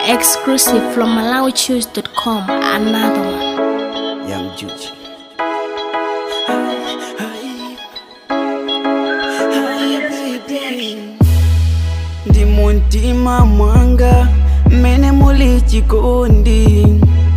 Exclusive from MalawiChoose.com. Another one. Young Juji. ndi muntima mwanga mmene muli chikondi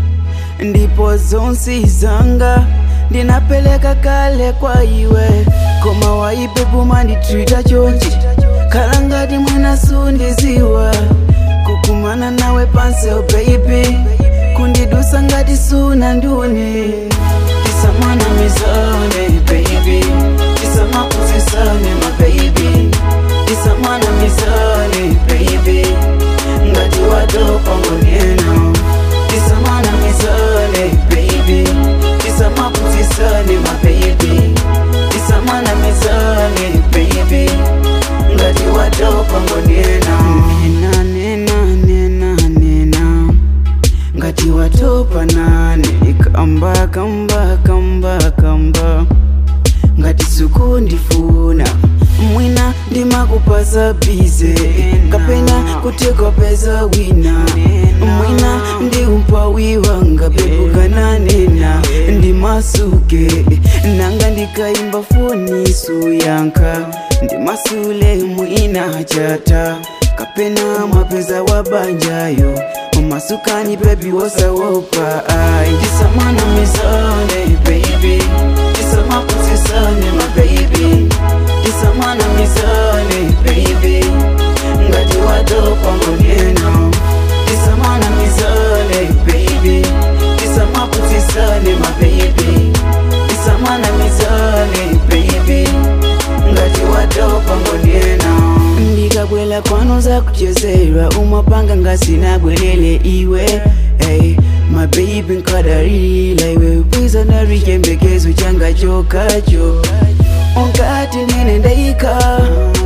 ndipo zonse zanga ndinapeleka kale kwa iwe koma waipe kumanditreata chonchi khala ngati mwina sundiziwa kukumana nawe pansel baby kundidusa ngati suna ndune tisamana mizane baby tisamakuzisane ma baby tisamana mizane baby ngati watopa ngoneno tisamana mizane baby tisamakuzisane ma baby tisamana mizane baby ngati watopa ngoneno nena nena nena nena ngati watopa nane kamba kamba kamba kamba ngati sukundifuna mwina ndimakupasa bize kapena kutekopeza wina mwina ndi umpawi wanga pepukananena ndimasuke nanga ndikaimba foni suyanka ndimasule mwina chata kapena mwapeza wabanjayo umasukani bebi wosawopa ai tisamana mizane baby tisamakuzisane ma baby tisamana mizane baby ngati watopa ngoneno tisamana mizane baby tisamakuzisane ma baby tisamana mizane baby ngati watopa ngoneno ndikabwela kwanu zakuchezerwa umapanga ngasinabwelele iwe hey, mabebi nkadalila iwe bwiza nari chembekezo changa chokacho onkati nene ndaika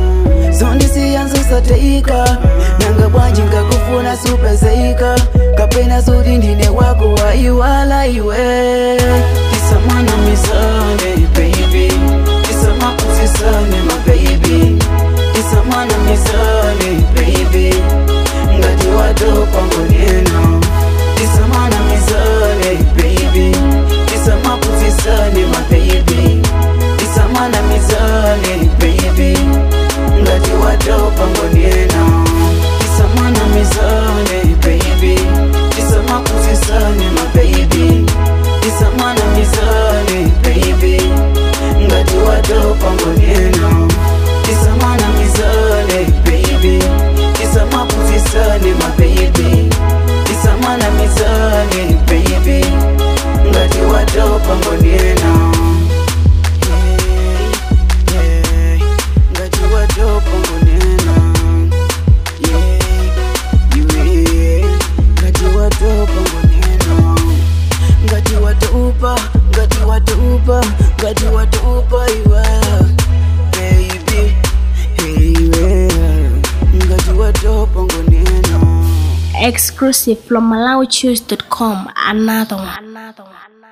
zondisiyanzosateika nanga bwanji ngakufuna supezeika kapena zoti ndine wako waiwala iwe tisamana mizane baby tisamakuzisane mababy tisamana mizane baby ngati watopa ngoneno tisamana mizane baby tisamakuzisane mababy tisamana mizane baby ngati watopa ngoneno tisamana mizane baby tisamakuzisane mababy tisamana mizane baby ngati watopa ngoneno tisamana mizane baby tisamakuzisane mababy tisamana mizane baby ngati watopa ngoneno Yeah, yeah, ngati watopa ngoneno Yeah, yeah, ngati watopa ngoneno ngati watopa ngati watopa ngati watopa iwe baby iwe ngati watopa ngoneno Exclusive from MalawiChoose.com. Another one. Another one.